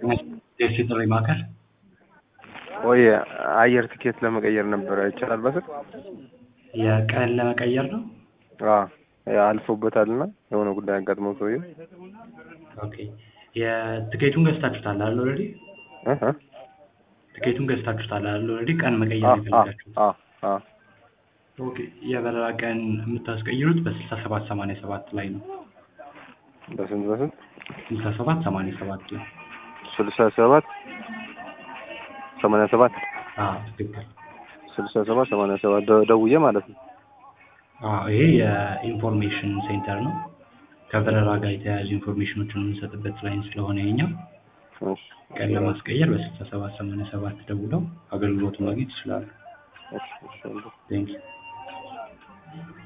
ደሴ ጥሪ ማዕከል ወይ አየር ትኬት ለመቀየር ነበረ ይቻላል በስልክ? የቀን ለመቀየር ነው። አዎ አልፎበታልና የሆነ ጉዳይ አጋጥመው ሰውዬው ኦኬ የትኬቱን ገዝታችሁታል አይደል? ኦልሬዲ እ እ ትኬቱን ገዝታችሁታል አይደል? ኦልሬዲ ቀን መቀየር አ ነው የፈለጋችሁት። አ አ ኦኬ የበረራ ቀን የምታስቀይሩት በስልሳ ሰባት ሰማንያ ሰባት ላይ ነው። በስንት በስንት? ስልሳ ሰባት ሰማንያ ሰባት ላይ ስልሳ ሰባት ሰማንያ ሰባት አዎ ትክክል። ስልሳ ሰባት ሰማንያ ሰባት ደ- ደውዬ ማለት ነው። አዎ ይሄ የኢንፎርሜሽን ሴንተር ነው። ከበረራ ጋር የተያያዙ ኢንፎርሜሽኖችን የምንሰጥበት ላይን ስለሆነ የኛው እሺ ቀን ለማስቀየር በስልሳ ሰባት ሰማንያ ሰባት ደውለው አገልግሎቱን ማግኘት ይችላሉ። እሺ እሺ ቴንክ ዩ